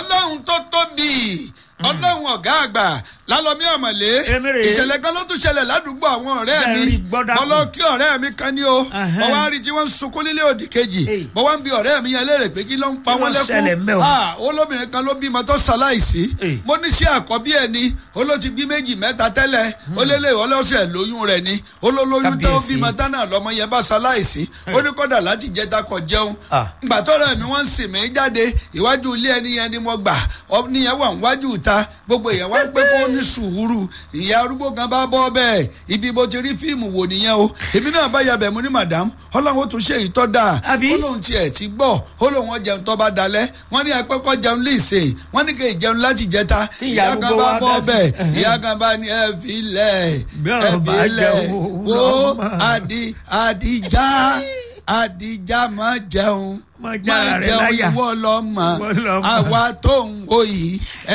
ọlọ́run tó tóbi ọlọ́run ọ̀gá àgbà lálọ́mí ọ̀mọ̀lé Èmi rèé. ìṣẹ̀lẹ̀ kan ló tún ṣẹlẹ̀ ládùúgbò àwọn ọ̀rẹ́ mi Bẹ́ẹ̀ rí, gbọ́dọ̀ mo lọ kí ọ̀rẹ́ mi kan ní o Ẹhẹ́n. mo wá rí tí wọ́n ń sunkún nílé òdì kejì Hey. mo wá ń bi ọ̀rẹ́ mi yẹn léèrè pé kí ló ń pa Kí ló wọ́n ń ṣẹlẹ̀ ńbẹ̀ lẹ́kún o? Ah, olóbìnrin kan ló bímọ tó ṣaláìsí Hey. mo ní sí àkọ́bí ẹ̀ ni ó ló ti bí méjì mẹ́ta tẹ́lẹ̀ ó lé lè ọlọ́sẹ̀ lóyún rẹ̀ ni ó ló lóyún tó Kábíyèsí. bímọ tánà lọ́mọ yẹn bá ṣaláìsí ó ní kọ́dà láti jẹta kọ jẹun Ah. ìgbà tọ́rọ̀ mi wọ́n ń sìn mí jáde ìwájú ilé ẹni yẹn ni mo gbà ọ níyẹn wà níwájú ìta gbogbo èèyàn wá pé kó ní sùúrù ìyá arúgbó kan bá bọ́ bẹ́ẹ̀ ibi bó ti rí fíìmù wò nìyẹn o èmi náà bá yabẹ̀ mo ní madam ọlọ́run ó tún ṣe ìtọ́ dáa Àbí? ó lóun tiẹ̀ ti gbọ́ ó lóun ó jẹun tó bá dalẹ̀ wọ́n ní apẹ́kọ́ jẹun léṣe wọ́n ní kò ì jẹun láti jẹta Kí ìyá ìyá kan arúgbó bá wá bọ́ dá sí. bẹ́ẹ̀ Ẹhẹ́. ìyá kan bá ní ẹ fi lẹ̀ Bí ẹ ọ̀rọ̀ bá fi lẹ̀ jẹun, wo lọ́mọ. àdì àdìjá àdìjá máa jẹun Máa jára rẹ̀ láyà. ìwọ lọ́mọ Ìwọ lọ́mọ. àwa tó ń wò yìí